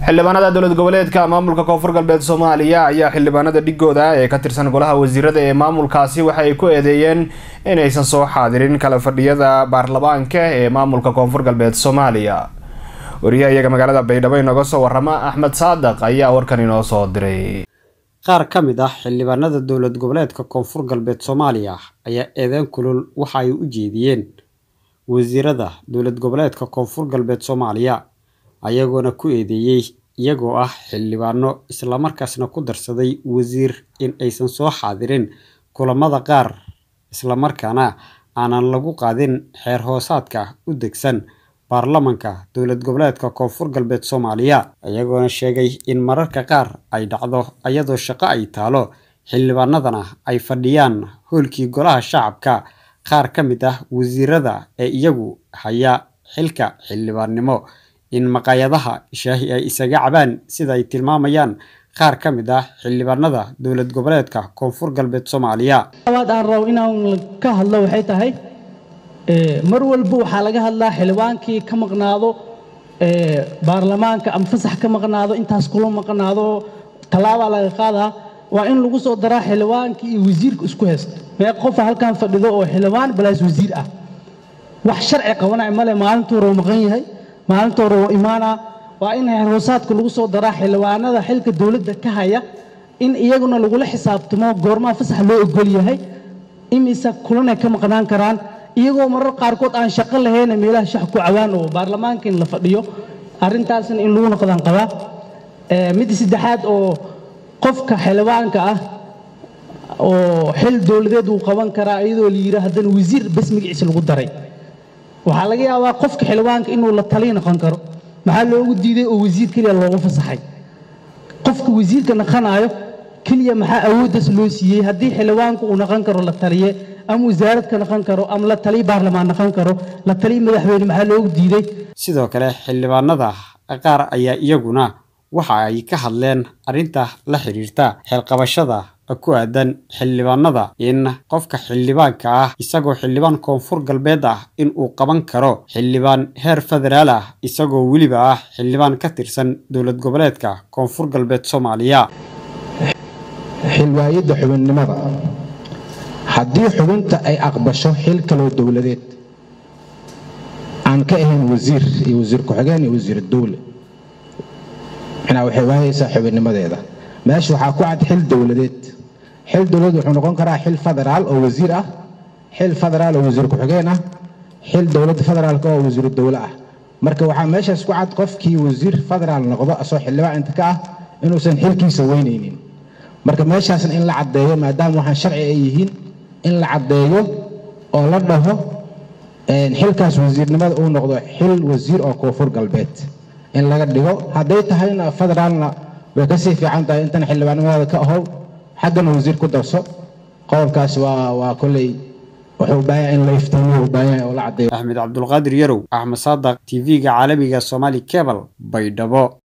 xildhibaanada dowlad goboleedka maamulka koonfur galbeed soomaaliya ayaa xildhibaanada dhigooda ee ka tirsan golaha wasiirada ee maamulkaasi waxa ay ku eedeeyeen inaysan soo xaadirin kala fadhiyada baarlamaanka ee maamulka koonfur galbeed soomaaliya wariyaha iyaga magaalada baydhabo inooga soo warama axmed saadaq ayaa warkan inoo soo diray qaar ka mid ah xildhibaanada dowlad goboleedka koonfur galbeed soomaaliya ayaa eedeyn kulul waxa ay u jeediyeen wasiirada dowlad goboleedka koonfur galbeed soomaaliya ayagoona ku eedeeyey iyagoo ah xildhibaano islamarkaasna ku darsaday wasiir in aysan soo xaadirin kulamada qaar islamarkaana aanan lagu qaadin xeer hoosaadka u degsan baarlamanka dowlad goboleedka koonfur galbeed soomaaliya iyagoona sheegay in mararka qaar ay dhacdo iyadoo shaqo ay taalo xildhibaanadana ay fadhiyaan hoolkii golaha shacabka qaar ka mid ah wasiirada ee iyagu haya xilka xildhibaannimo in maqaayadaha shaahi ay isaga cabaan sida ay tilmaamayaan qaar ka mid ah xildhibaanada dowlad goboleedka koonfur galbeed soomaaliya awaad aan rabo inaan ka hadlo waxay tahay mar walba waxaa laga hadlaa xildhibaankii ka maqnaado baarlamaanka ama fasax ka maqnaado intaas kula maqnaado tallaabaa laga qaadaa waa in lagu soo daraa xildhibaankii iyo wasiirka isku haysta mee qofa halkan fadhido oo xildhibaan balaas wasiir ah wax sharci qabanaya male maalintuu roo maqan yahay maalintuu roo imaanaa waa in heerhoosaadka lagu soo daraa xildhibaanada xilka dowladda ka haya in iyaguna lagula xisaabtamo goormaa fasax loo ogol yahay imise kulanay ka maqnaan karaan iyagoo marar qaarkood aan shaqo lahayna meelaha shax ku cawaan oo baarlamaanka in la fadhiyo arrintaasna in lagu noqdaan qabaa midda saddexaad oo qofka xildhibaanka ah oo xil dowladeed uu qaban karaa iyadoo la yidhi haddana wasiir bas magaciisa lagu daray waxaa laga yaabaa qofka xildhibaanka inuu la taliy noqon karo maxaa loogu diiday oo wasiir keliya loogu fasaxay qofka wasiirka naqanaayo keliya maxaa awooddaas loo siiyey haddii xildhibaanku uu naqon karo la taliye ama wasaarad ka naqon karo ama la taliy baarlamaan naqon karo la taliy madaxweyne maxaa loogu diiday sidoo kale xildhibaanada qaar ayaa iyaguna waxa ay ka hadleen arrinta la xiriirta xeelqabashada ku aadan xildhibaanada in qofka xildhibaanka ah isagoo xildhibaan koonfur galbeed ah in uu qaban karo xildhibaan heer federaal ah isagoo weliba ah xildhibaan ka tirsan dowlad goboleedka koonfur galbeed soomaaliya xilwaayadda xubinnimada haddii xubinta ay aqbasho xil kaloo dowladeed aan ka ahayn wasiir iyo wasiir ku-xigeen iyo wasiir dowle micnaa waxay waayaysaa xubinnimadeeda meesha waxaa ku cad xil dowladeed xil dowladeed wuxuu noqon karaa xil federaal oo wasiir ah xil federaal oo wasiir ku-xigeen ah xil dowladda federaalka oo wasiiru dowle ah marka waxaa meeshaas ku cad qofkii wasiir federaal noqdo asoo xildhibaan inta ka ah inuusan xilkiisa weynaynin marka meeshaasna in la caddeeyo maadaama waxaan sharci ay yihiin in la caddeeyo oo la dhaho xilkaas wasiirnimada uu noqdo xil wasiir oo koonfur galbeed in laga dhigo hadday tahayna federaalna way kasii fiican tahay intan xildhibaannimadaada ka ahow xaggana wasiir ku darso qowlkaas waa waa kolley wuxuu baaya in la iftiimiyo baaya oo la caddeeyo axmed cabdulqaadir yarow axmed saadaq tv-ga caalamiga somaali cebal baydhabo